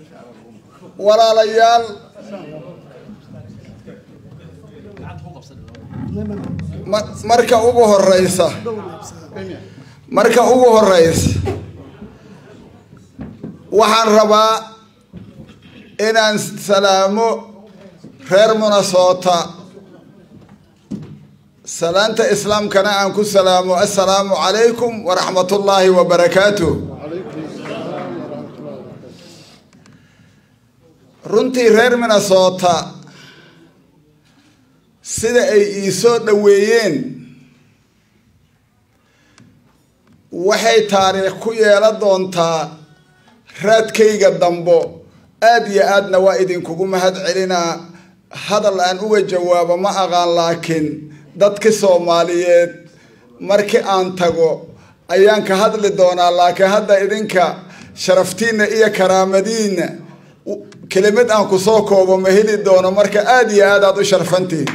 walaalayaal ma- marka ugu horeysa marka ugu horeysa waxaan rabaa inaan salaamo reer minnesota salaanta islaamkana aan ku salaamo assalaamu calaykum waraxmatullaahi wabarakaatuh runtii reer minnesota sida ay ii soo dhoweeyeen waxay taariikh ku yeelan doontaa raadkayga dambo aada iyo aadna waa idinkugu mahad celinaa hadal aan uga jawaabo ma aqaan laakiin dadki soomaaliyeed markii aan tago ayaan ka hadli doonaa laakiin hadda idinka sharaftiinna iyo karaamadiinna kelimad aan kusoo koobo ma heli doono marka aada iyo aad aad u sharfantihin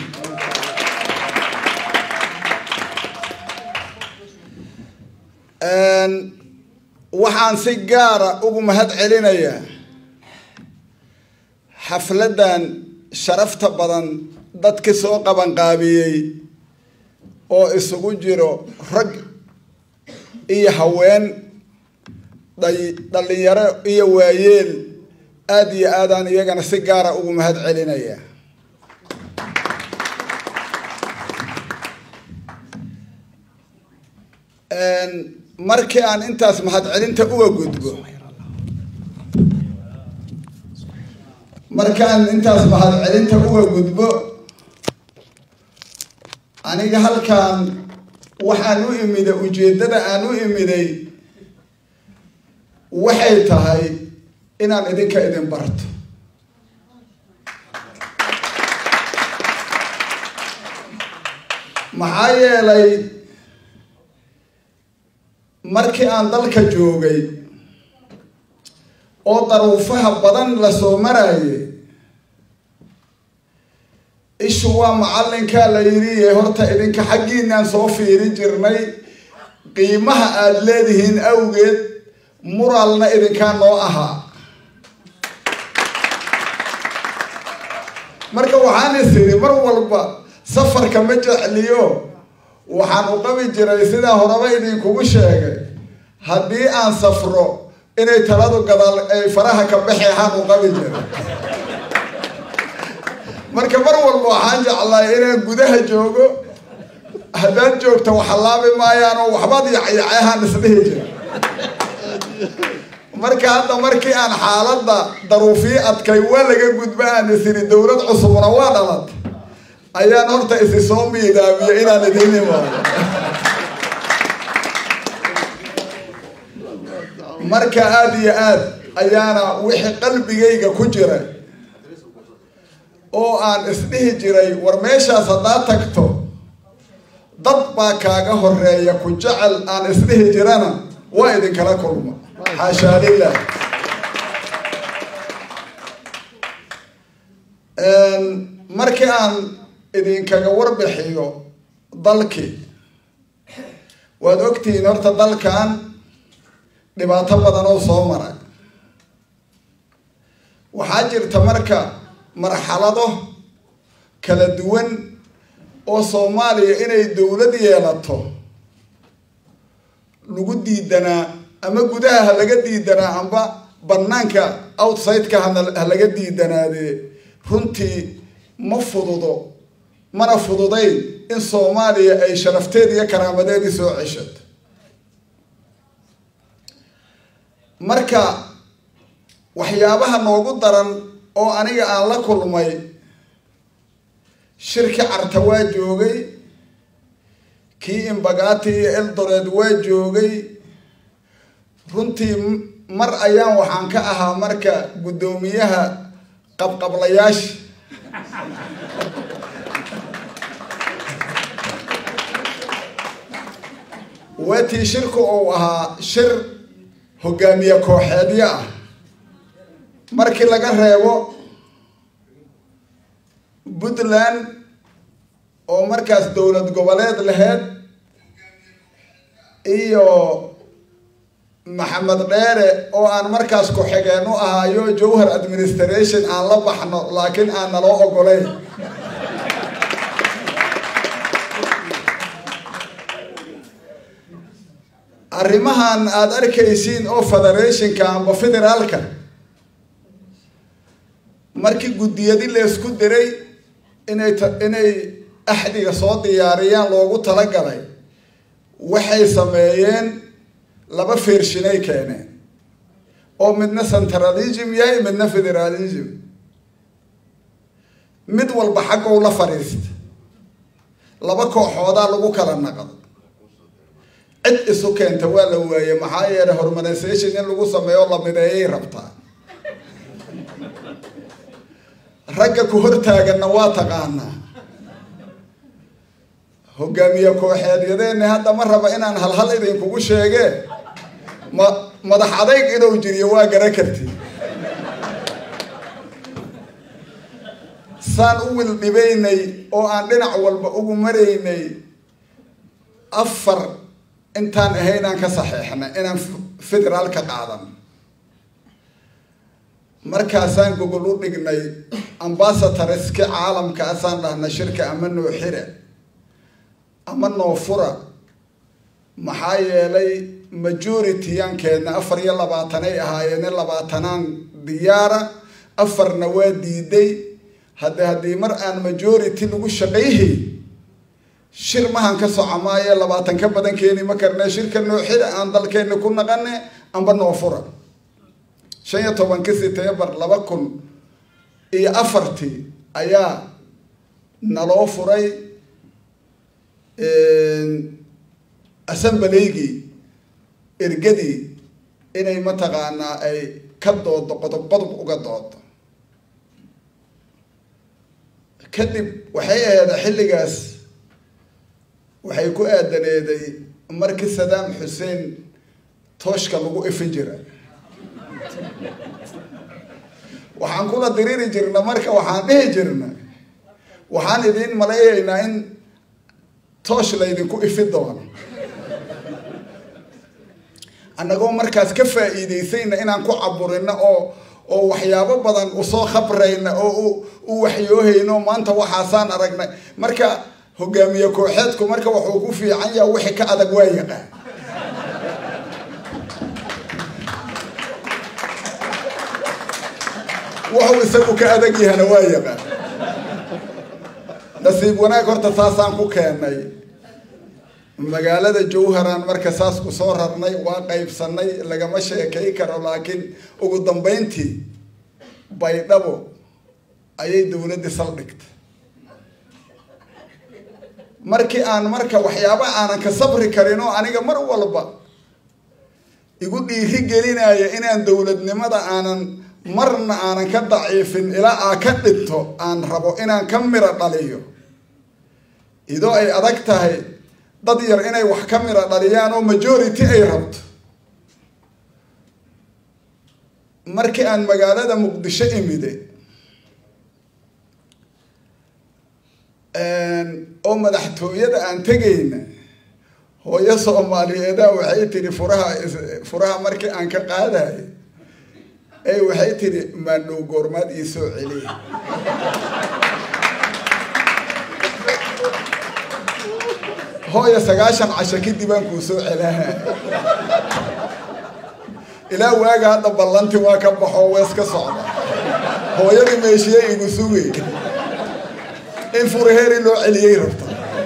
waxaan si gaara ugu mahad celinayaa xafladdan sharafta badan dadki soo qabanqaabiyey oo isugu jiro rag iyo haween dhay- dhallinyaro iyo waayeel aada iyo aadaan iyagana si gaara ugu mahad celinayaa markii aan intaas mahadcelinta uga gudbo markaan intaas mahadcelinta uga gudbo aniga halkaan waxaan u imiday ujeeddada aan u imiday waxay tahay inaan idinka idin barto maxaa yeelay markii aan dalka joogay oo daruufaha badan lasoo maraaye ishu waa macallinkaa la yidhi horta idinka xaggiinaan soo fiiri jirnay qiimaha aada leedihiin awgeed muralna idinkaa noo ahaa marka waxaan is idhi mar walba safarka ma jecliyo waxaan u qabi jiray sidaa horeba idinkugu sheegay haddii aan safro inay taladu gadaal ay faraha ka baxeexaan u qabi jiray marka mar walba waxaan jeclay inaan gudaha joogo haddaad joogto waxalaabi maayaan oo waxbaad yacyaceehaan isdhihi jira marka hadda markii aan xaaladda daruufii adkay waa laga gudba aan isiri dowlad cusubna waa dhalat ayaan horta isi soo miidaamiyo inaan idiin imaado marka aada iyo aad ayaana wixii qalbigayga ku jiray oo aan isdhihi jiray war meeshaas haddaad tagto dad baa kaaga horeeya ku jecel aan isdhihi jirana waa idinkala kulma xaashaa lilah markii aan idinkaga warbixiyo dalkii waad ogtihiin horta dalkan dhibaato badan oo soo maray waxaa jirta marka marxalado kala duwan oo soomaaliya inay dowlad yeelato lagu diidanaa ama gudaha ha laga diidanaa amba banaanka outside-ka hana- ha laga diidanaadee runtii ma fududo mana fududayn in soomaaliya ay sharafteed iyo karaamadeedii soo ceshato marka waxyaabaha noogu daran oo aniga aan la kulmay shirki carta waa joogay kii imbagaati iyo eldoreed waa joogay runtii m- mar ayaan waxaan ka ahaa marka guddoomiyaha qabqablayaasha waatii shirku uu ahaa shir hogaamiye kooxeedyo ah markii laga reebo puntland oo markaas dowlad goboleed laheyd iyo maxamed dheere oo aan markaas ku-xigeen u ahayo jowhar administration aan la baxno laakiin aan naloo ogoleyn arrimahan aada arkaysiin oo federationka amba federaalka markii guddiyadi laysku diray inay inay axdiga soo diyaariyaan loogu talagalay waxay sameeyeen laba feershinay keeneen oo midna centralism yahay midna federalism mid walba xaggow la fadhiista laba kooxoodaa lagu kala naqdo cid isu keenta waa la waaye maxaa yeelay hormonisation in lagu sameeyo la mideeyay rabtaa ragga ku hortaaganna waa taqaanaa hogaamiye kooxeedyadeeni hadda ma raba inaan halhal idinkugu sheege ma madax adayg inuu jiriyo waa gara karti saan u wildhibaynay oo aan dhinac walba ugu maraynay afar intaan ahaynaan ka saxeexnay inaan federaal ka qaadan markaasaan gogol u dhignay ambasatorski caalamkaasaan dhahna shirka ama noo xira ama noo fura maxaa yeelay majority-yaankeedna afar iyo labaatanay ahaayeene labaatanaan diyaara afarna waa diiday hadde haddii mar aan majority lagu shaqayhay shir mahan ka soco maayo labaatan ka badan keeni ma karne shirka noo xira aan dalkeeni ku naqane amba noo fura shan iyo tobanki setembar laba kun iyo afartii ayaa naloo furay assembleygii ergadii inay mataqaanaa ay ka doodo qodob qodob uga doodo kadib waxay ahayd xilligaas waxay ku aadaneeday markii sadaam xuseen tooshka lagu ifin jira waxaan kula diriri jirna marka waxaan dhihi jirna waxaan idiin malaynaynaa in toosh laydinku ifi doono annagoo markaas ka faa'iidaysayna inaan ku caburino oo oo waxyaabo badan usoo khabrayna oo u waxyoohayno maanta waxaasaan aragnay marka hogaamiye kooxeedku marka wuxuu ku fiican yaha wixii ka adag waa yaqaan wuxuu isagu ka adag yahana waa yaqaan nasiib wanaag horta saasaan ku keenay magaalada jowharaan marka saas ku soo rarnay waa qaybsanay lagama sheekay karo laakiin ugu dambeyntii baydhabo ayay dowladdii saldhigtay markii aan marka waxyaaba aanan ka sabri karin oo aniga mar walba igu dhiiri gelinaya inaan dowladnimada aanan marna aanan ka daciifin ilaa aa ka dhinto aan rabo inaan ka miro dhaliyo idoo ay adag tahay dad yar inay wax ka miro dhaliyaan oo majority ay rabto markii aan magaalada muqdisho imide oo madaxtooyada aan tegayna hooyo soomaaliyeeda waxay tiri furaha furaha markii aan ka qaadayo ey waxay tiri maandhow goormaad ii soo celiy hooyo sagaashan casho kadib aan kuu soo celaha ilaa waaga hadda ballanti waa ka baxo wees ka socda hooyadii meeshiye igu sugay in furaheeri loo celiyey rabta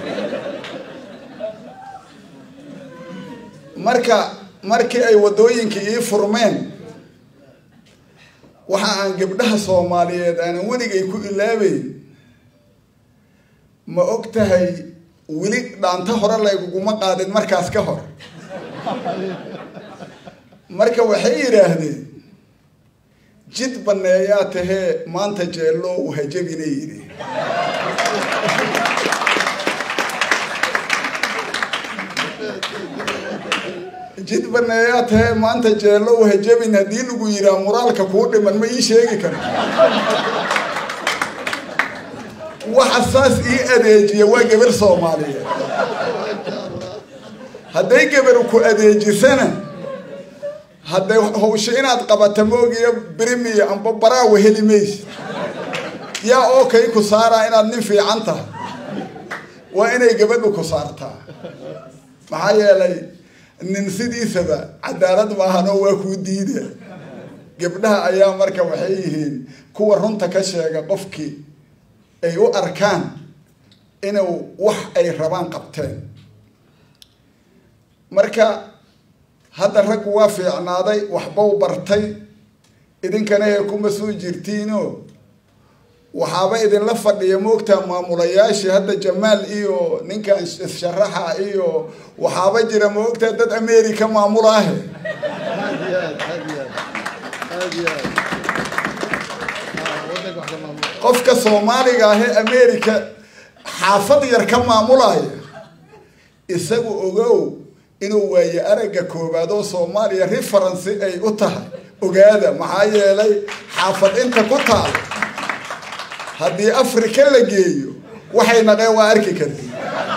marka markii ay waddooyinkii ii furmeen waxa aan gabdhaha soomaaliyeed aanan weligay ku ilaabeyn ma og tahay weli dhaanta hore layguguma qaadin markaas ka hor marka waxay yidhaahdeen jid baneeyaa tahee maanta jeellow hajabina yidhi jid baneeyaa tahee maanta jeellow hajabin haddii lagu yiraa muraalka kuu dhiman ma ii sheegi karo waxa saas ii adeejiya waa gabar soomaaliyeed hadday gabar ku adeejisana hadday hawsho inaad qabata moogiyo brimiya amba baraawa heli maysa yaa oo kay ku saaraa inaad nin fiican tahay waa inay gabadhu ku saartaa maxaa yeelay nin sidiisaba cadaalad maahanoo waa kuu diida gabdhaha ayaa marka waxay yihiin kuwa runta ka sheega qofkii ay u arkaan inuu wax ay rabaan qabteen marka hadda raggu waa fiicnaaday waxbau bartay idinkana ee kuma soo jirtiino waxaaba idinla fadhiya moogtaa maamulayaashii hadda jamaal iyo ninkan sharaxa iyo waxaaba jira moogtaa dad america maamulaahe qofka soomaaliga ahee america xaafad yar ka maamulaya isagu ogow inuu waaye aragga koowaad oo soomaaliya referency ay u tahay ogaada maxaa yeelay xaafad inta ku taal haddii africa la geeyo waxay naqeen waa arki karti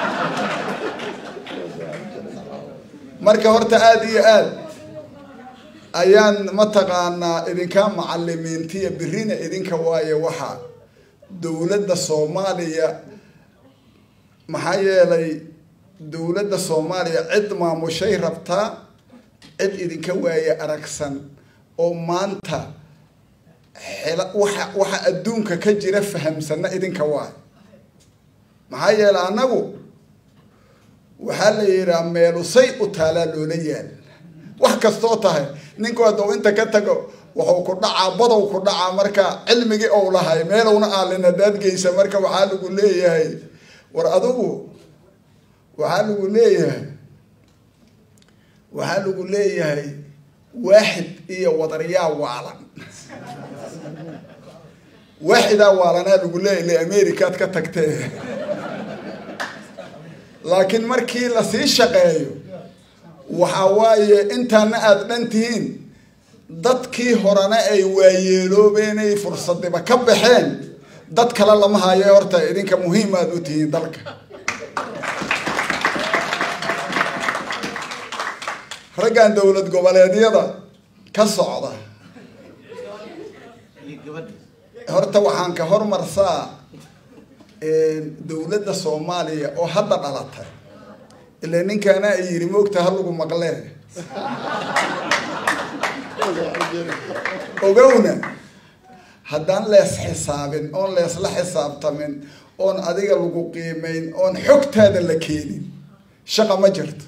marka horta aada iyo aad ayaan mataqaanaa idinkaa macalimiintiya birina idinka waaye waxaa dowladda soomaaliya maxaa yeelay dowladda soomaaliya cid maamushay rabtaa cid idinka waaye aragsan oo maanta xela waxa waxa adduunka ka jira fahamsana idinka waay maxaa yeelay annagu waxaa la yidhaha meelusay u taalaa loola yaal wax kastoo tahay ninku hadduu inta ka tago wuxuu ku dhacaa badow ku dhacaa marka cilmigii ou lahay meelowna aalin hadaad geysa marka waxaa lagu leeyahay war adigu waxaa lagu leeyahay waxaa lagu leeyahay waaxid iyo wadaryaa waalan waaxidaa waalanaa lagu leeyahy le americaad ka tagtee laakiin markii lasii shaqeeyo waxaa waaye intaana aada dhan tihiin dadkii horena ay waayeeloobeen ay fursadiba ka baxeen dad kale lama hayo horta idinka muhiim aad u tihiin dalka raggan dowlad goboleedyada ka socda horta waxaan ka hormarsaa dowladda soomaaliya oo hadda dhalatay ila ninkaana ay yidhi moogta ha lagu maqlee ogowna haddaan lees xisaabin oon leesla xisaabtamin oon adiga lagu qiimayn oon xogtaada la keenin shaqa ma jirto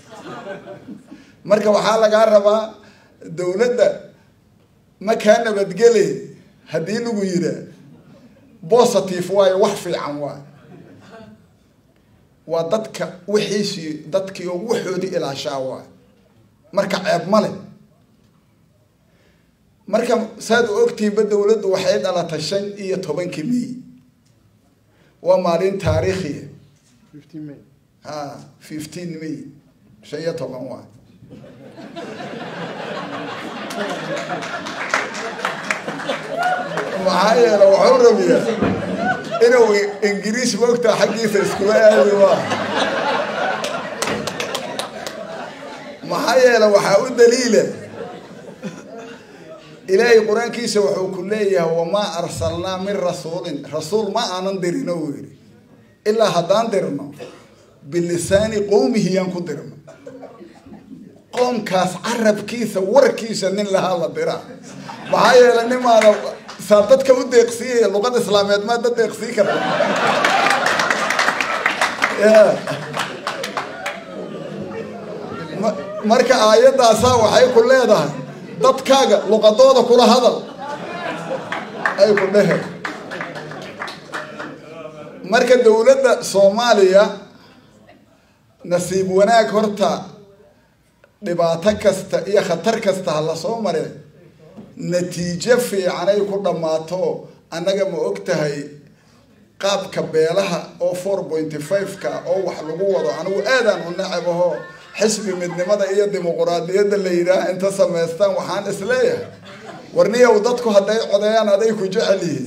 marka waxaa lagaa rabaa dowladda ma kaa nabadgele haddii lagu yiraa positive waayo wax fiican waayo waa dadka wixiisii dadkii oo waxoodii ilaashaa waayo marka ceeb ma leh marka saad u ogtihiinba dowladdu waxay dhalatay shan iyo tobankii may waa maalin taariikhiya ha fifteen may shan iyo toban waay maxaa yeele waxuu rabiyaa inuu ingiriis moogtaa xaggiisa iskula aadi waa maxaa yeele waxaa u daliila ilaahay qur-aankiisa wuxuu ku leeyahay wamaa arsalnaa min rasuulin rasuul ma aanan dirino uu yidhi ilaa haddaan dirno bilisaani qowmihi yaan ku dirno qoomkaas carabkiisa warkiisa nin lahaa la diraa maxaa yeele nimaada saa dadka u deeqsiiyaya luqada islaameed maa dad deeqsii karta marka aayadaasaa waxay ku leedahay dadkaaga luqadooda kula hadal ay ku dhehe marka dowladda soomaaliya nasiib wanaag horta dhibaato kasta iyo khatar kasta ha lasoo mare natiijo fiicanay ku dhammaato annaga ma og tahay qaabka beelaha oo four pointy five-ka oo wax lagu wado anigu aadaan u nacabaho xisbi midnimada iyo dimuquraadiyadda la yidhaah inta samaystaan waxaan isleeyahay warniyow dadku hadday codeeyaan aday ku jecel yihiin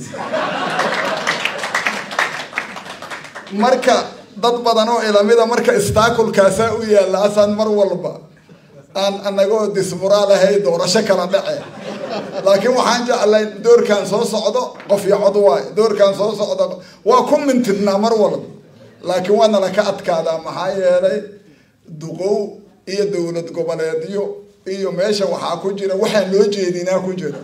marka dad badan oo ilamida marka istaakulkaasaa u yaalla asaan mar walba aan anagoo dismuraal ahay doorasho kala dhace laakiin waxaan jeclay doorkan soo socdo qof iyo cod waayo doorkan soo socdo waa ku mintidnaa mar walba laakiin waa nala ka adkaadaa maxaa yeelay duqow iyo dowlad goboleedyo iyo meesha waxaa ku jira waxaan loo jeedinaa ku jira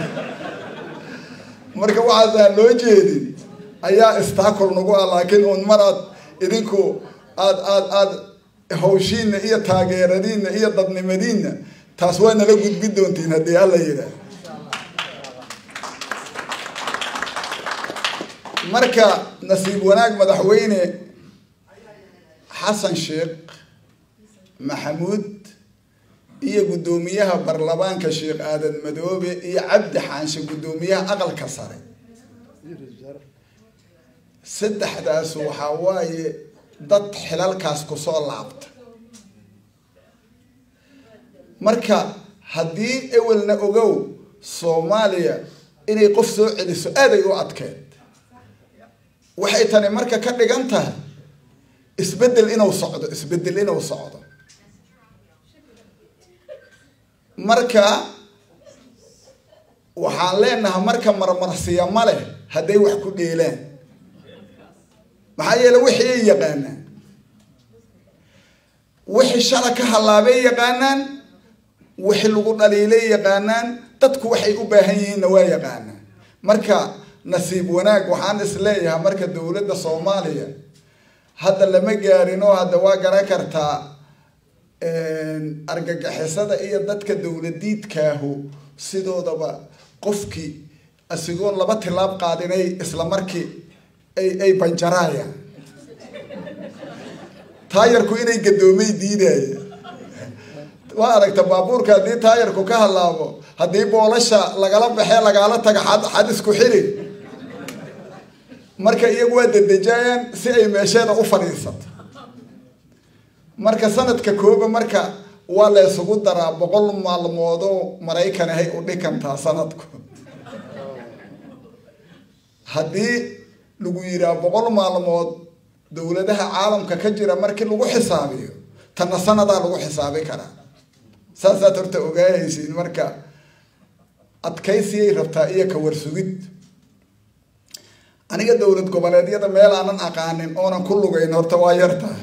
marka waxaasaan loo jeedin ayaa istakol nagu ah laakiin un mar aad idinku aad aad aad hawshiina iyo taageeradiina iyo dadnimadiina taas waa nala gudbi doontiin haddii alla yidhaah marka nasiib wanaag madaxweyne xasan sheekh maxamuud iyo guddoomiyaha baarlamaanka sheekh aadan madoobe iyo cabdi xaanshe guddoomiyaha aqalka sare saddexdaas waxaa waaye dad xilalkaas kusoo laabta marka haddii ewelna ogow soomaaliya inay qof soo celiso aaday u adkeed waxay tani marka ka dhigan tahay isbeddel inuu socdo isbeddel inuu socdo marka waxaan leenahay marka marmarsiya ma leh hadday wax ku dheelaan maxaa yeele wixii ay yaqaanaan wixii shala ka hallaabay yaqaanaan wixii lagu dhaliilay yaqaanaan dadku waxay u baahan yihiinna waa yaqaanaan marka nasiib wanaag waxaan is leeyahay marka dowladda soomaaliya hadda lama gaarin oo hadda waa garan kartaa argagixisada iyo dadka dowladiidkaahu sidoodaba qofkii asigoon laba tilaab qaadinay isla markii ay ay banjaraayaan taayarku inay gadoomay diidaya waa aragta baabuurka haddii taayarku ka hadlaabo haddii boolasha lagala baxee lagaala taga xad xad isku xiri marka iyagu waa dedejaayaan si ay meesheeda u fadhiisato marka sanadka kooba marka waa la isugu daraa boqol maalmoodoo maraykan ahay u dhikantaa sanadku haddii lagu yiraa boqol maalmood dowladaha caalamka ka jira markii lagu xisaabiyo tanna sanadaa lagu xisaabi karaa saasaad horta ogaahaysiin marka adkaysiyay rabtaa iyo ka warsugid aniga dowlad goboleedyada meel aanan aqaanin oonan ku lugayn horta waa yartaa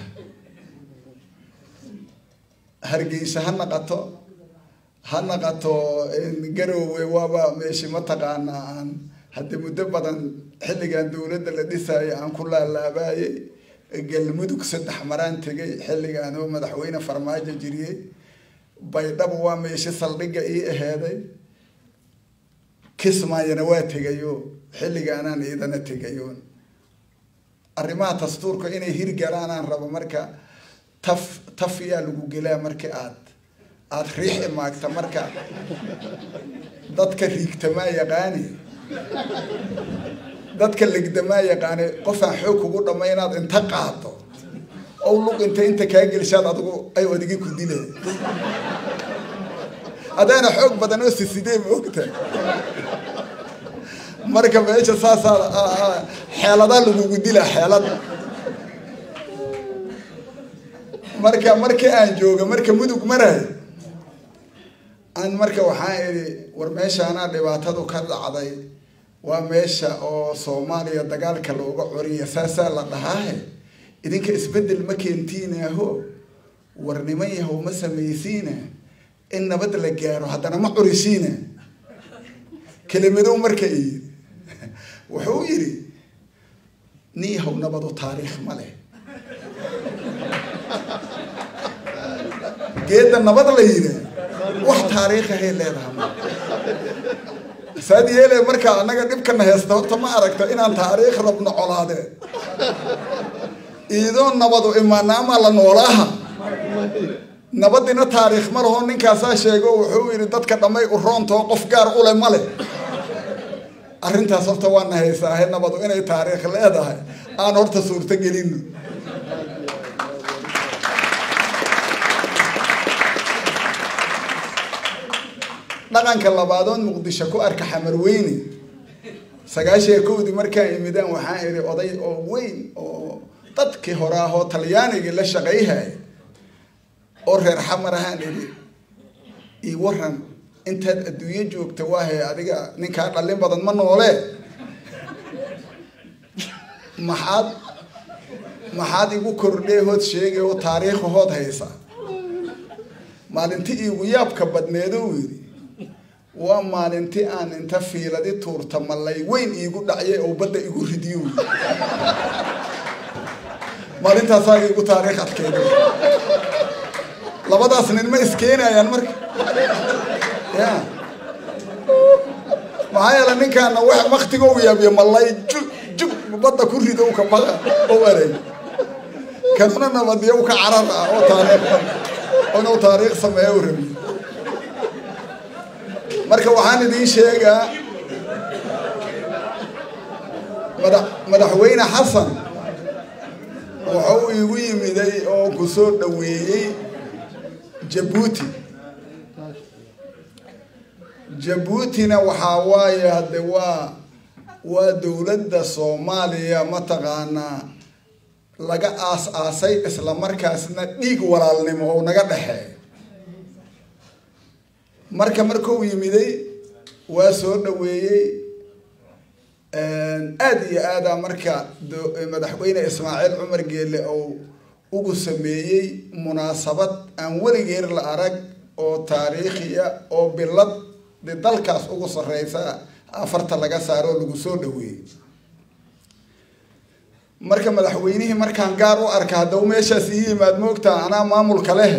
hargeysa ha naqato ha naqato garoowe waaba meeshi mataqaanaa aan haddi muddo badan xilligan dowladda la dhisaayo aan ku laalaabaayay galmudug saddex maraan tegay xilligaan oo madaxweyne farmaajo jiriyey baydhabo waa meeshi saldhigga ii aheeday kismaayana waa tegayo xilligaanaan iidana tegayoon arrimaha dastuurka inay hirgalaanaan rabo marka taf taf yaa lagu gelaa marka aad aada riix imaagta marka dadka riigtamaa yaqaani dadka legdamaa yaqaani qofaan xoog kugu dhamma inaad inta qaado ow lug inta inta kaa gelishaad adigu ay odigi ku dile adaana xoog badan oo sisidee ma ogta marka meesha saasaa xeeladaa lagugu dila xeelada marka markii aan jooga marka mudug marayo aan marka waxaan idhi war meeshaanaa dhibaatadu ka dhacday waa meesha oo soomaaliya dagaalka looga coriya saasaa la dhahaahe idinka isbeddel ma keentiinaaho war niman yahow ma samaysiina in nabad la gaaro haddana ma curisiina kelimadow marka iyiri wuxuu yidhi nin yahow nabadu taariikh ma leh geedda nabad la yidhaah wax taariikhahay leedaha ma saad yeele markaa annaga dhibkana heesta horta ma aragto inaan taariikh rabno colaadeen iidoo nabadu imaanaamaa la noolaaha nabadina taariikh ma laho ninkaasaa sheego wuxuu yidhi dadka dhammay u roontoo qof gaar ule ma leh arrintaas horta waana haysaahe nabadu inay taariikh leedahay aan horta suurto gelino dhaqanka labaadood muqdisho ku arka xamarweyne sagaashiya kowdii markaan imidaan waxaan idhi oday oo weyn oo dadkii hore ahoo talyaanigii la shaqayhaya oo reer xamar ahaan idhi io waran intaad adduunyo joogta waahe adiga ninkaa dhallin badan ma noole maxaad maxaad igu kordhee hood sheegay oo taariikha hood haysa maalinti iigu yaabka badneedo uu yidhi waa maalinti aan inta fiiladi tuurta malay weyn iigu dhacyay oo badda igu ridiyo wy maalintaasaa iigu taariikh adkeeda labadaas nin ma iskeenayaan marka ya maxaa yeele ninkaana wax waktiga u yaabiyo malay ju jug badda ku rido ka baqa oo erey kanuna nabadiyo ka carar ah oo taariikh inuu taariikh sameeya u rabiyo marka waxaan idiin sheegaa mada madaxweyne xasan wuxuu iigu yimiday oo ku soo dhaweeyey jabuuti jabuutina waxaa waaye hadde waa waa dowladda soomaaliya mataqaanaa laga aas-aasay isla markaasna dhiig walaalnimo oo naga dhexeeyo marka markuu yimiday waa soo dhaweeyey aada iyo aada marka madaxweyne ismaaciil cumar geele oo ugu sameeyey munaasabad aan weligeer la arag oo taariikhiya oo bilad de dalkaas ugu sareysa afarta laga saaro oo lagu soo dhaweeyey marka madaxweynihii markaan gaar u arka haddau meeshaas ii yimaad moogtaa anaa maamulka leh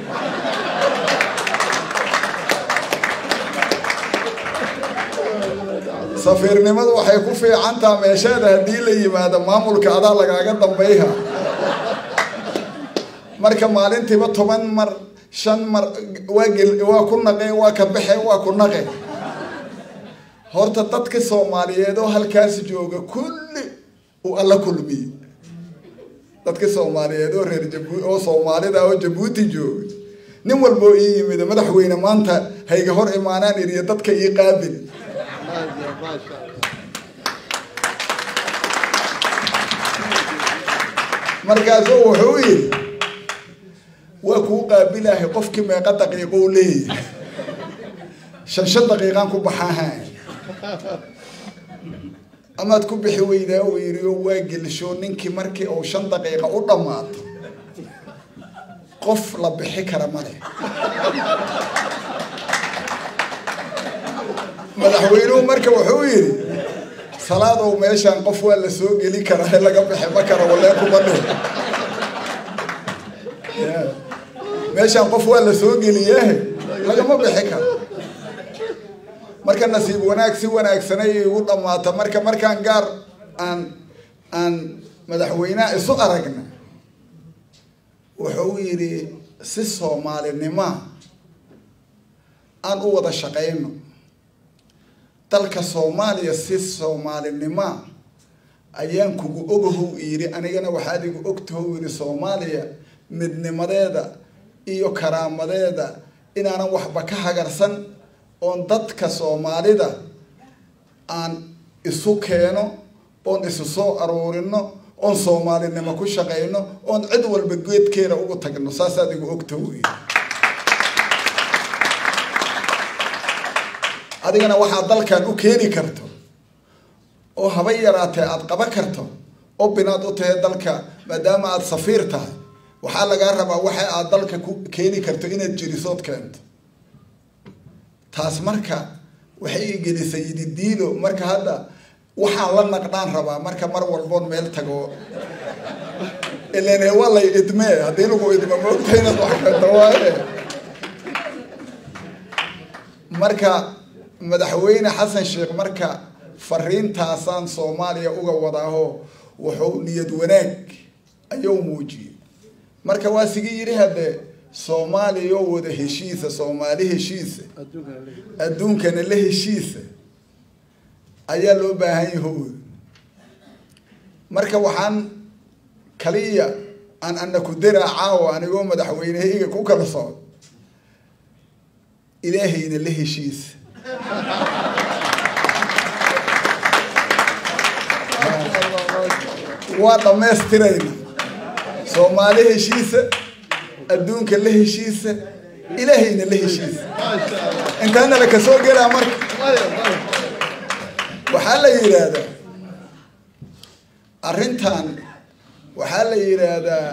safiirnimadu waxay ku fiicantaa meesheeda haddii la yimaado maamulka adaa lagaaga dambayha marka maalintiiba toban mar shan mar waa gel waa ku naqe waa ka baxe waa ku naqe horta dadka soomaaliyeed oo halkaas jooga kulli uu alla kulmiye dadka soomaaliyeed oo reer jabu oo soomaalida oo jabuuti jooga nin walba oo ii yimid madaxweyne maanta hayga hor imaanaan iriyo dadka ii qaabil markaasuu wuxuu yidhi waa kuu qaabilahay qofkii meeqa daqiiqo u leeyahay shan shan daqiiqaan ku baxaaha amaad ku bixi weydaa uu yidhi oo waa gelisho ninkii markii uu shan daqiiqa u dhammaato qof la bixi kara ma leh madaxweynuhu marka wuxuu yidhi salaadow meeshaan qof waa la soo geli karaa laga bixi ma kara walee kuma dhih meeshaan qof waa la soo geliyahe lagama bixi karo marka nasiib wanaag si wanaagsanay igu dhamaata marka markaan gaar aan aan madaxweyneha isu aragna wuxuu yidhi si soomaalinima aan u wada shaqayno dalka soomaaliya si soomaalinima ayaan kugu ogahow yidhi anigana waxaad igu ogtahow yidhi soomaaliya midnimadeeda iyo karaamadeeda inaanan waxba ka hagarsan oon dadka soomaalida aan isu keeno oon isu soo aruurino oon soomaalinimo ku shaqayno oon cid walba geedkeena ugu tagno saasaad igu ogta wey adigana waxaad dalkan u keeni karto oo haba yaraatee aada qaban karto oo binaad u tahay dalka maadaama aada safiir tahay waxaa lagaa rabaa waxa aad dalka ku keeni karto inaad jirisood keento taas marka waxay igelisay yididiilo marka hadda waxaan la naqdhaan rabaa marka mar walboon meel tago ilan waa lay idmee haddii lagu idmo moogta inaad wax keento waaye marka madaxweyne xasan sheekh marka fariintaasaan soomaaliya uga wadaaho wuxuu niyad wanaag ayuu muujiyey marka waa sigi yidhi haddee soomaaliya oo wada heshiisa soomaali heshiisa adduunkana la heshiisa ayaa loo baahan yaho marka waxaan kaliya aan ana ku daraa caawa anigoo madaxweynehayga ku kala socdo ilaahayna la heshiisa waa dhammaystirayna soomaali heshiisa adduunka la heshiisa ilaahayna la heshiis intaana la kasoo gelaa marka waxaa la yidhaahdaa arrintan waxaa la yidhaahdaa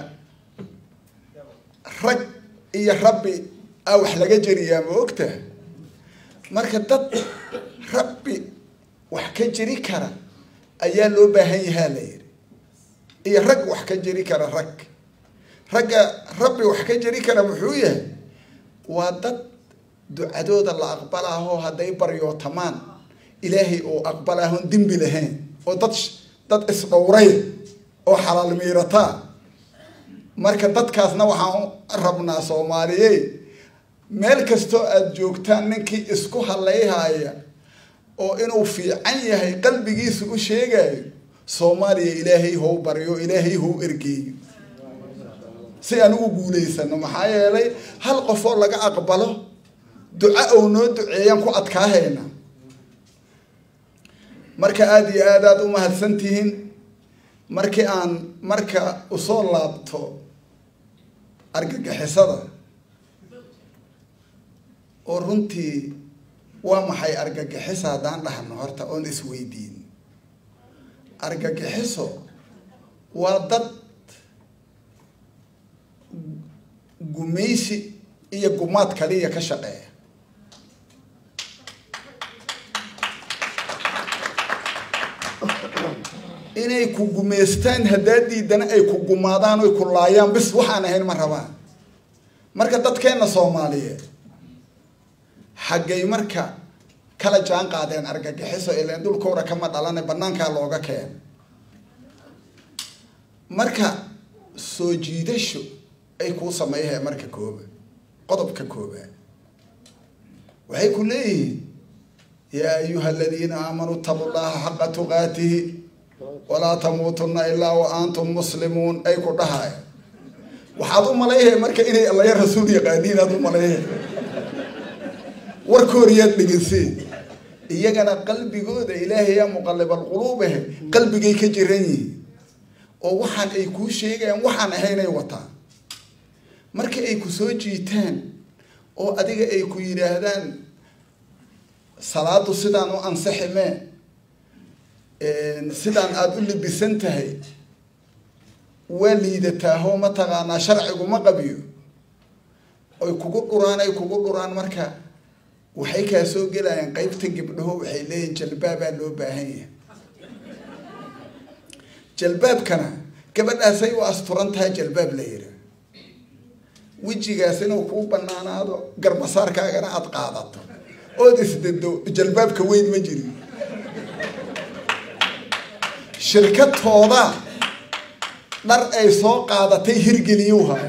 rag iyo rabbi a wax laga jeriyaa ma ogtaha marka dad rabbi wax ka jeri kara ayaa loo baahan yahaa la yidhi iyo rag wax ka jeri kara rag ragga rabbi wax ka jeri kara muxuu yahay waa dad ducadooda la aqbalaaho hadday baryootamaan ilaahay oo aqbalaahoon dembi lahayn oo dad dad isdhowray oo xalaal miirataa marka dadkaasna waxaan rabnaa soomaaliye meel kastoo aada joogtaan ninkii isku hallayhaya oo inuu fiican yahay qalbigiisa u sheegayo soomaaliya ilaahay how baryo ilaahay how ergeeyo si aan ugu guulaysano maxaa yeelay hal qofoo laga aqbalo duca ou noo duceeyaan ku adkaahayna marka aada iyo aad aada u mahadsan tihiin markii aan marka usoo laabto argagixisada oo runtii waa maxay argagixiso haddaan dhahno horta oon isweydiin argagixiso waa dad gumaysi iyo gumaad kaliya ka shaqeeya inay ku gumaystaan haddaa diidana ay ku gumaadaan oy ku laayaan bis waxaan ahayn ma rabaan marka dadkeenna soomaaliyeed xaggay marka kala jaan qaadeen argagixiso ileen dhulkooda kama dhalane banaankaa looga keena marka soo jiidasho ay kuu sameeyahee marka kooba qodobka koobaad waxay ku leeyihiin yaa ayuha aladiina aamanuu itaquu llaha xaqa tuqaatihi walaa tamuutunna ilaa wa antum muslimuun ay ku dhahaya waxaad u malayhay marka inay allaya rasuul yaqaaniin aad u malayhay warkooriyaad dhegeyseen iyagana qalbigooda ilaahayaa muqallibalquluubahe qalbigay ka jiran yihiin oo waxaan ay kuu sheegayaan waxaan ahaynay wataan marka ay ku soo jiitaan oo adiga ay ku yidhaahdaan salaadu sidaan u ansiximee sidaan aada u libisan tahay waa liidataahoo mataqaanaa sharciguma qabiyo oy kugu dhuraan ay kugu dhuraan marka waxay kaa soo gelayaan qeybta gabdhaho waxay leeyihin jalbaabaa loo baahan yahay jalbaabkana gabadhaasay u asturan tahay jalbaab la yiraa wejigaas inuu kuu banaanaado garbasaarkaagana aada qaadato ood isdado jalbaabka weyn ma jirin shirkadtooda dhar ay soo qaadatay hirgeliyuu haya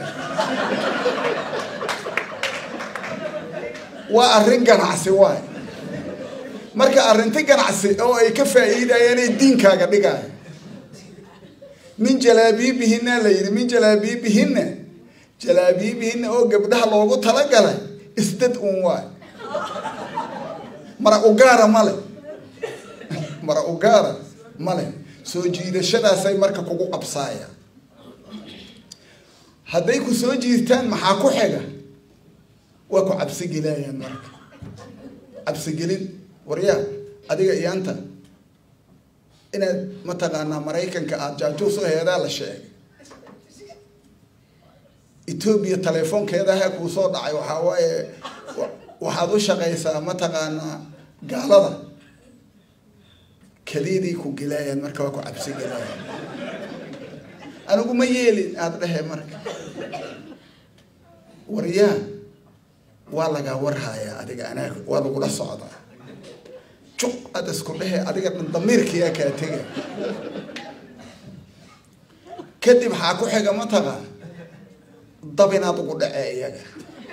waa arrin ganacsi waay marka arrinti ganacsi oo ay ka faa'iidayaan ay diinkaaga dhigaya min jalaabiibihina la yidhi min jalaabiibihina jalaabiibihina oo gabdhaha loogu talagalay isdad uun waay mara ugaara male mara ugaara male soo jiidashadaasay marka kugu qabsaayaan hadday ku soo jiirtaan maxaa ku xiga waa ku cabsigelayaan marka cabsigelin waryaa adiga iyaanta inaad mataqaanaa maraykanka aada jaajuus u heedaa la sheegay etoobiya telefoonkeedaha kuu soo dhacay waxaa waaye waxaad u shaqaysaa mataqaanaa gaalada kaliiday ku gelayaan marka waa ku cabsi gelayaan anigu ma yeelin aada dhehe marka waryaa waa lagaa warhayaa adiga anaa waa lagula socdaa juq aada isku dhehe adiga dhan damiirkiyaa kaa tega kadib waxaa ku xiga mataqa dabinaad ugu dhacee iyaga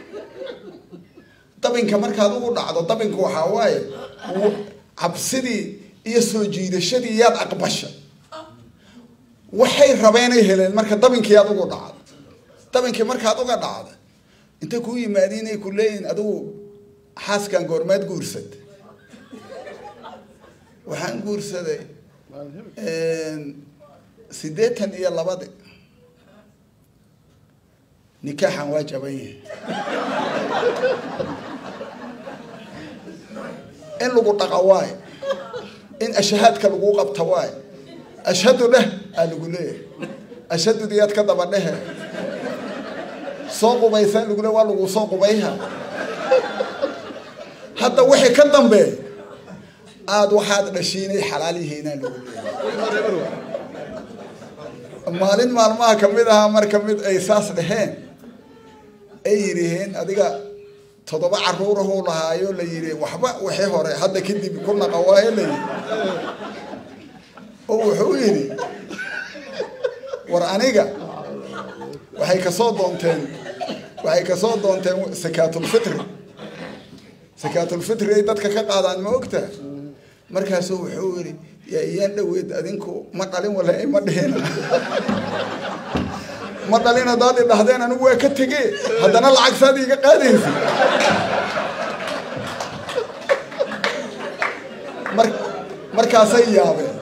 dabinka markaad ugu dhacdo dabinka waxaa waaye cabsidii iyo soo jiidashadii yaad aqbasha waxay rabeenay heleen marka dabinkii aad ugu dhacdo dabinkii markaad uga dhacda inta kuu yimaadiin ay ku leeyihin adigu xaaskan goormaad guursad waxaan guursaday siddeetan iyo labadi nikaaxan waa jaban yahay in lagu dhaqa waayo in ashahaadka lagu qabta waayo ashhadu dheh aa lagu leeyahay ashhadudiyaad ka daba dhehe soo qubaysaa lagu le waa lagu soo qubayha hadda wixii ka dambeey aada waxaad dhashiinay xalaal yihiinaa lagu leeyahay maalin maalmaha kamid ahaa marka mid ay saas dheheen ay yidhiheen adiga toddoba caruurahuu lahaayo la yidhi waxba wixii hore hadda kadib ku naqa waayo la yidhi oo wuxuu yidhi war aniga waxay kasoo doonteen waxay kasoo doonteen sakaatulfitri sakaatulfitri ay dadka ka qaadaan ma ogtaa markaasuu wuxuu yidhi yaa iyaan dhaweyd adinku ma dhalin wala ma dhihina ma dhalin haddaad i dhahdeen anigu waa ka tegee haddana lacag saad iiga qaadaysa mar markaasay yaabeen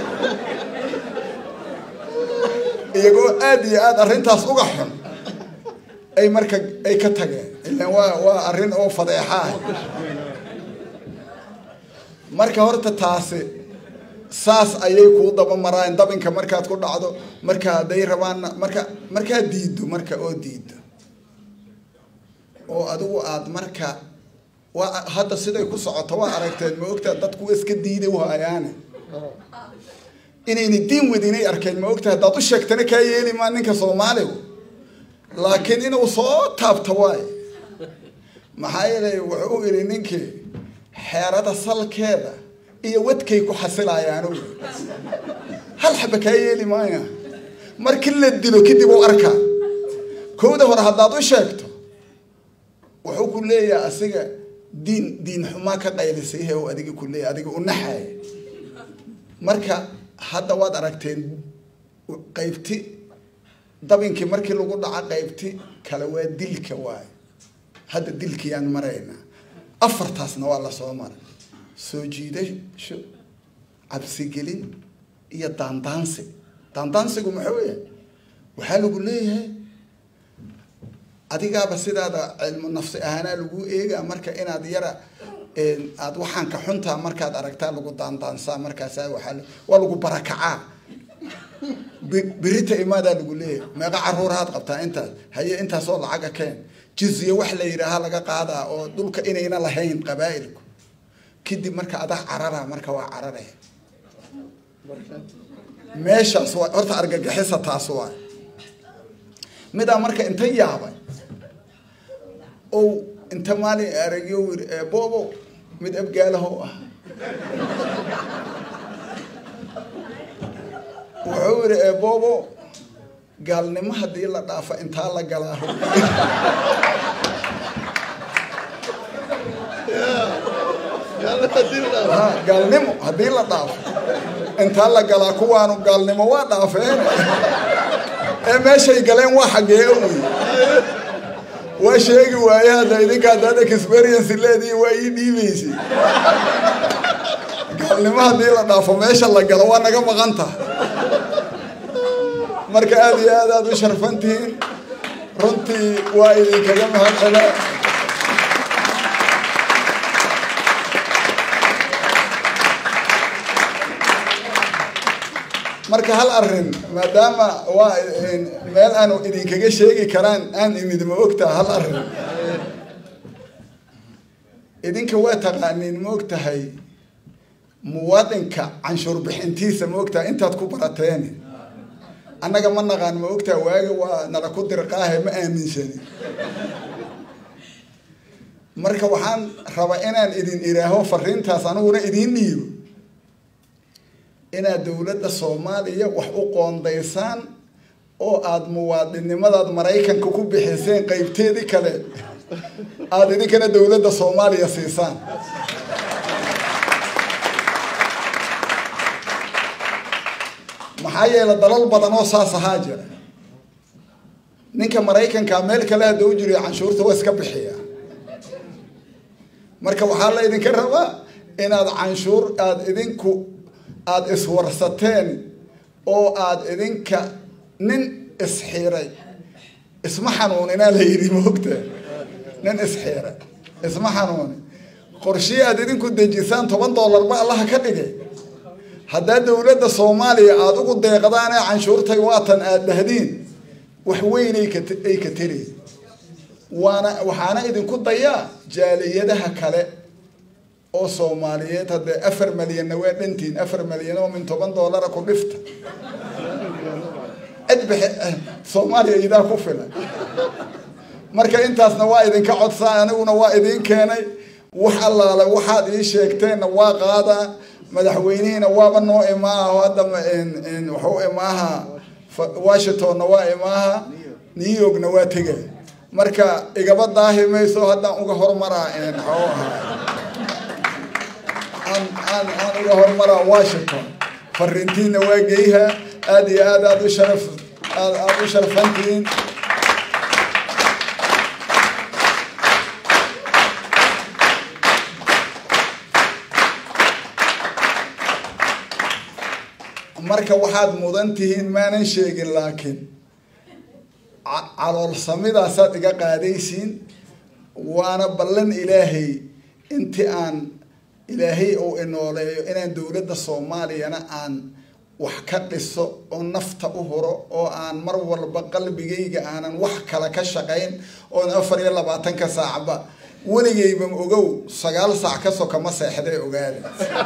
iyagoo aada iyo aada arrintaas uga xun ay marka ay ka tageen ilaan waa waa arrin oo fadeexa ah marka horta taasi saas ayay kuu daba maraan dabinka markaad ku dhacdo marka hadday rabaan marka markaad diiddo marka oo diiddo oo adigu aad marka waa hadda siday ku socoto waa aragteen ma ogtaa dadku iska diiday waayaane inayna diin wadinay arkeen ma ogtahay haddaad u sheegtana kaa yeeli maa ninka soomaaligu laakiin inuu soo taabto waayo maxaa yeelay wuxuu yidhi ninkii xeerada salkeeda iyo wadkay ku xasilayaanu hal xaba kaa yeeli maaya markii la dilo kadib u arkaa kowda hore haddaad u sheegto wuxuu ku leeyahay asiga diin diin xumaa ka qaylisay he adiga ku leeyahy adiga u naxaaya marka hadda waad aragteen qaybti dabinkii markii lagu dhaco qaybti kale waa dilka waayo hadda dilkiyaan maraynaa afartaasna waa lasoo maray soo jiidasho cabsigelin iyo daandaansi daandaansigu muxuu yahay waxaa lagu leeyahay adigaaba sidaada cilmu nafsi ahaanaa lagu eegaa marka inaad yara aada waxaan ka xuntaa markaad aragtaa lagu daandaansaa markaasa waaa waa lagu barakacaa birita imaadaa lagu leeyahay meeqa caruurahaad qabtaa intaas haye intaasoo lacaga keen jizye wax la yidhaaha laga qaadaa oo dhulka inayna lahayn qabaa'ilku kadib marka adaa carara marka waa carare meeshaas waa horta argagixisa taas waa midaa marka inta yaabay o inta maalin aragyo yiri boobo mid abgaalaho ah wuxuu yidhi eeboobo gaalnimo haddii la dhaafa intaa la galaa gaalnimo haddii la dhaafo intaa la galaa kuwaanu gaalnimo waa dhaafeen ee meeshay galeen waa xaggee wey waa sheegi waaye hadda idinka haddaad experience leedihi waa ii dhiibaysay gaalnimo haddii la dhaafo meesha la galo waa naga maqan taha marka aada iyo aad aad u sharfan tihiin runtii waa idinkaga mahad cela marka hal arrin maadaama waa meel aanu idinkaga sheegi karaan aan imid ma ogtaha hal arrin idinka waa taqaaniin ma og tahay muwaadinka canshuur bixintiisa ma ogtaha intaad ku barateen annaga ma naqaan ma ogtaha waaga waa nala ku dirqaahe ma aaminsani marka waxaan raba inaan idin iraaho fariintaas aniguna idiin dhiibo inaad dowladda soomaaliya wax u qoondaysaan oo aada muwaadinnimadaad maraykanka ku bixiseen qeybteedii kale aada idinkana dowladda soomaaliya siisaan maxaa yeele dalal badan oo saas ahaa jira ninka maraykanka meel kale hadda u jiriyo canshuurta waa iska bixiya marka waxaa la idinka rabaa inaad canshuur aada idinku aada iswarsateen oo aada idinka nin isxiray isma xanuuninaa la yidhi moogta nin isxiira isma xanuuni qorshii aad idinku dejisaan toban doolarba allaha ka dhigay haddaa dowladda soomaaliya aada ugu deeqdaanee canshuurtay waatan aada dhahdiin wax weyn ay ka teri waana waxaana idinku dayaa jaaliyadaha kale oo soomaaliyeed haddee afar malyanna waa dhantiin afar malyan oo min toban doolara ku dhifta cid bixi soomaaliya idaa ku filan marka intaasna waa idinka codsaa aniguna waa idiin keenay wax allaale waxaad ii sheegteenna waa qaadaa madaxweynihiina waaba noo imaaha hadda waxu imaaha washingtonna waa imaaha new yorkna waa tegay marka igaba daahi mayso haddaan uga hormaraa xoo ahaa aan aan aan uga hormaraa washington fariintiina waa geyha aada iyo aad aad u sharaf aad aada u sharfantihiin marka waxaad mudan tihiin maanan sheegin laakiin caloolsamidaasaad iga qaadaysiin waana ballan ilaahay inti aan ilaahay uu inooleeyo inaan dowladda soomaaliyana aan wax ka dhiso oo nafta u huro oo aan mar walba qalbigayga aanan wax kale ka shaqayn oon afar iyo labaatanka saacba weligayba ogow sagaal saac ka soka ma seexday ogaada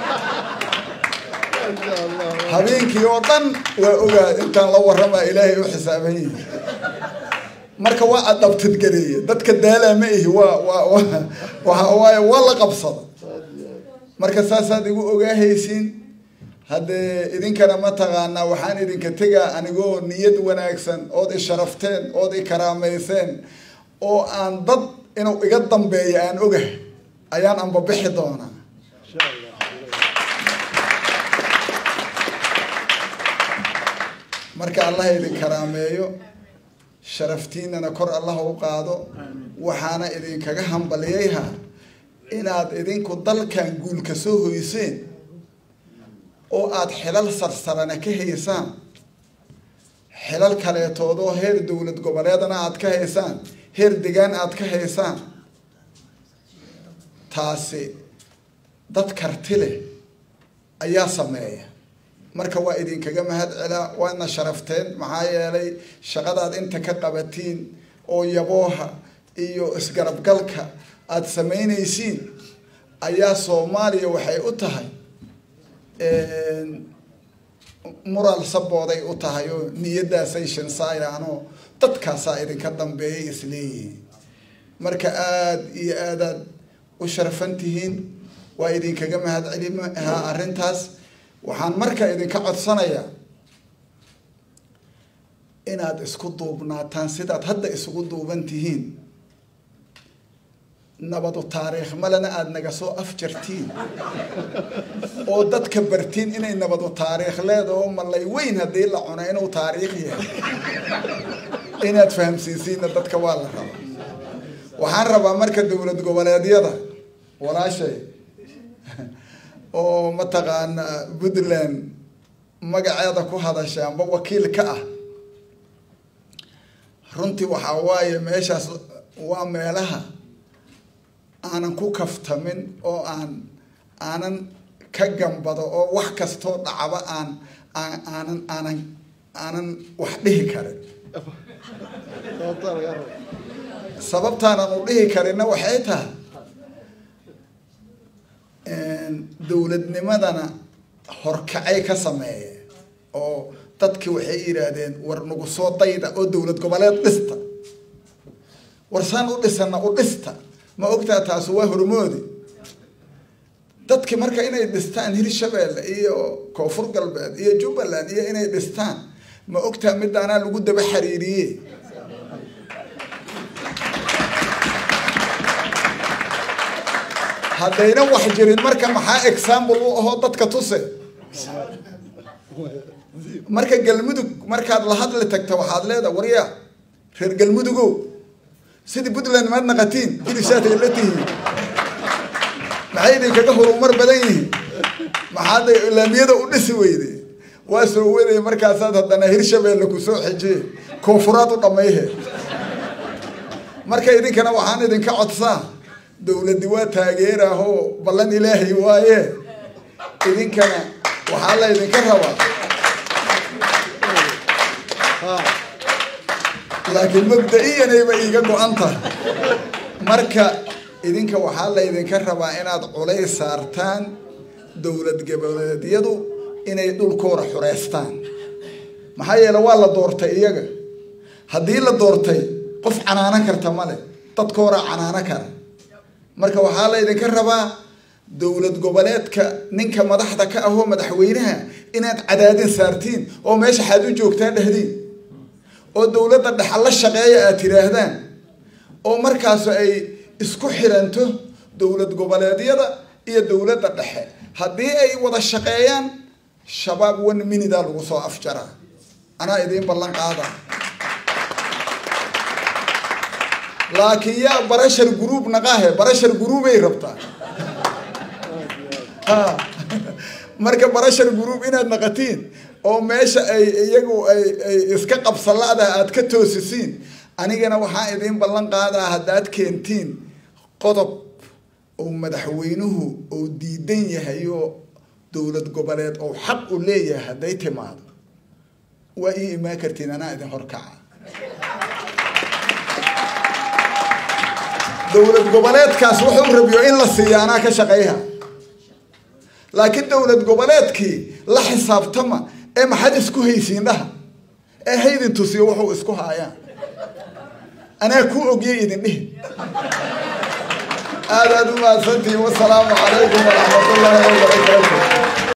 habeenkii oo dhan waa ogaa intaan la waramaa ilaahay u xisaaban yihi marka waa adabtadgareeye dadka daalaa ma ihi waa waa waxa waaye waa la qabsada marka saasaad igu ogaahaysiin haddee idinkana mataqaanaa waxaan idinka tegaa anigoo niyad wanaagsan ood i sharafteen ood i karaamayseen oo aan dad inuu iga dambeeyo aan ogahay ayaan anbabixi doonaa marka allah idin karaameeyo sharaftiinana kor allah u qaado waxaana idinkaga hambaliyayha inaad idinku dalkan guulka soo hoyseen oo aada xilal sarsarana ka haysaan xilal kaleetoodoo heer dowlad goboleedna aada ka haysaan heer degaan aada ka haysaan taasi dad karti leh ayaa sameeya marka waa idinkaga mahad celaa waadna sharafteen maxaa yeelay shaqadaad inta ka qabatiin oo yabooha iyo isgarabgalka aada samaynaysiin ayaa soomaaliya waxay u tahay mural sabooday u tahay oo niyadaasay shansayaanoo dadkaasaa idinka dambeeyay isleeyihiin marka aada iyo aadaad u sharfan tihiin waa idinkaga mahad celihaa arrintaas waxaan marka idinka codsanayaa inaad isku duubnaataan sidaad hadda isugu duuban tihiin nabadu taariikh malena aada naga soo afjartiin oo dadka bartiin inay nabadu taariikh leedaho malay weyn haddii la cuno inuu taariikh yahay inaad fahamsiisiinna dadka waa la rabaa waxaan rabaa marka dowlad goboleedyada walaashay oo mataqaana puntland magaceeda ku hadasha amba wakiil ka ah runtii waxaa waaye meeshaas waa meelaha aanan ku kaftamin oo aan aanan ka gambado oo wax kastoo dhacba aan aanan aanan aanan wax dhihi karin sababtaanan u dhihi karinna waxay tahay dowladnimadana horkacay ka sameeye oo dadki waxay yidhaahdeen war nagu soo dayda oo dowlad goboleed dhista war saan u dhisana u dhista ma ogtaa taasu waa hormoodi dadki marka inay dhistaan hirshabeelle iyo koonfur galbeed iyo jubbaland iyo inay dhistaan ma ogtaa midaanaa lagu daba xariiriye haddayna wax jirin marka maxaa example u ahoo dadka tuse marka galmudug markaad la hadli tagta waxaad leedaha warya reer galmudugo sidii puntland maad naqatiin hilishaatay la tihiin maxay idinkaga horumar badan yihiin maxaad laamiyada u dhisi weyde waa soo waday markaasaad haddana hirshabeelle kusoo xejiye koonfuraad u dhamayhe marka idinkana waxaan idinka codsaa dowladdi waa taageerahoo ballan ilaahay waaye idinkana waxaa la ydinka rabaa laakiin mabda-iyanayba iiga go-an tahay marka idinka waxaa la ydinka rabaa inaad culays saartaan dowlad goboleedyadu inay dhulkooda xureystaan maxaa yeele waa la doortay iyaga haddii la doortay qof canaano karta male dadkooda canaano kara marka waxaa la ydinka rabaa dowlad goboleedka ninka madaxda ka ahoo madaxweynaha inaad cadaadin saartiin oo meesha xaad u joogtaa dhehdiin oo dowladda dhexa la shaqeeya aad tidhaahdaan oo markaasu ay isku xiranto dowlad goboleedyada iyo dowladda dhexe haddii ay wada shaqeeyaan shabaab one minida lagu soo afjaraa anaa idiin ballan qaada laakiin yaa barashar group naqaahe barashar groupay rabtaa marka barashar group inaad naqatiin oo meesha ay iyagu ay ay iska qabsalaada aad ka toosisiin anigana waxaa idiin ballan qaadaa haddaad keentiin qodob oo madaxweynuhu oo diidan yahay oo dowlad goboleed oo xaq u leeyahay hadday timaado waa ii imaan kartiin anaa idin horkaca dowlad goboleedkaas wuxuu rabiyo in la siiya anaa ka shaqeyha laakiin dowlad goboleedkii la xisaabtama ee maxaad isku haysiin dhaha ee haydin tusiyo wuxuu isku haayaan anaa ku ogiyay idin dhihi aad aad u mahadsantihiin wasalaamu calaykum waraxmat ullaahi wabarakaatu